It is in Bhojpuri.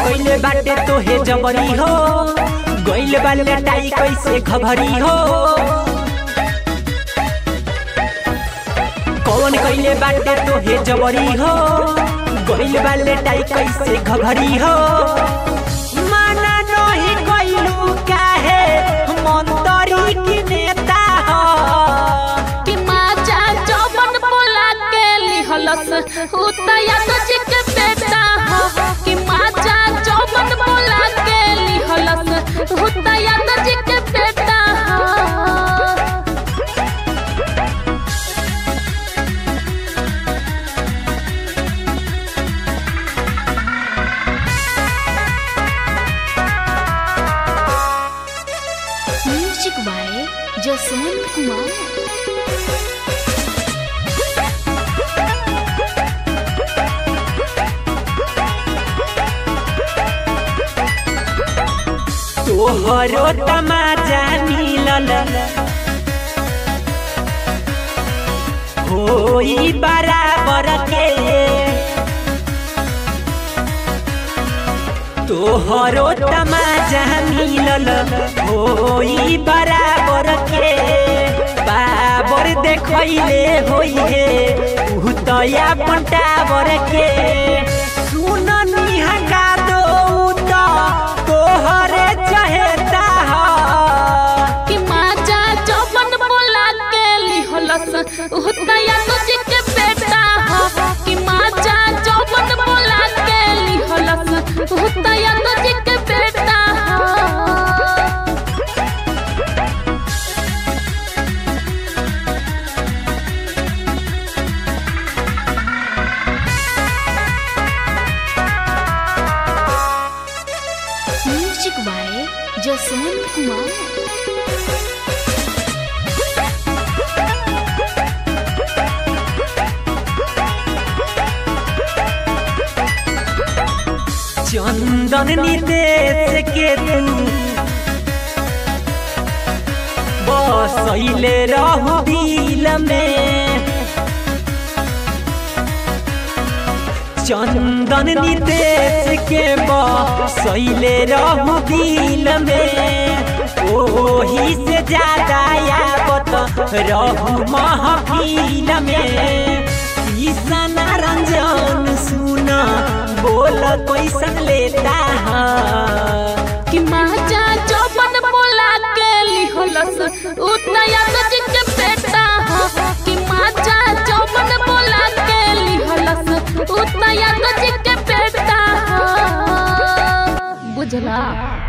कइले बाटे तोहे जबरी हो गइल बाले टाई कैसे खबरी हो कौन कइले बाटे तोहे जबरी हो गइल बाले टाई कैसे खबरी हो माना नहीं कइलू काहे मंतरी की नेता हो कि माचा चौबन बोला के लिहलस उतया तो जी के बेटा हो कि माचा चौबन बोला के लिहलस उतया तो जी के बेटा हो म्यूजिक बाय जसवंत कुमार तोहरो तमाजा मिलल होई बराबर के तोहरो तमाजा मिलल होई बराबर के बाबर देखैले होई हे उ तया पंटावर के सुन निहका दो त तोहरे चहेता हो कि माचा चौबन बोला के लिहलस उतया तो जी के बेटा हो कि माचा चौबन बोला के लिहलस उतया तो जी के बेटा हो म्यूजिक बाय जसवंत कुमार चंदन निदेश के तू बसैले रहू दिल में चंदन निदेश के बसैले रहू दिल में ओही से ज्यादा यावत रहू महफिल में ईसन रंजन सुना बोल कैसन लेता है कि माचा चौबन बोला के लिहलस उतया तो जी के बेटा हो कि माचा चौबन बोला के लिहलस उतया तो जी के बेटा हो बुझला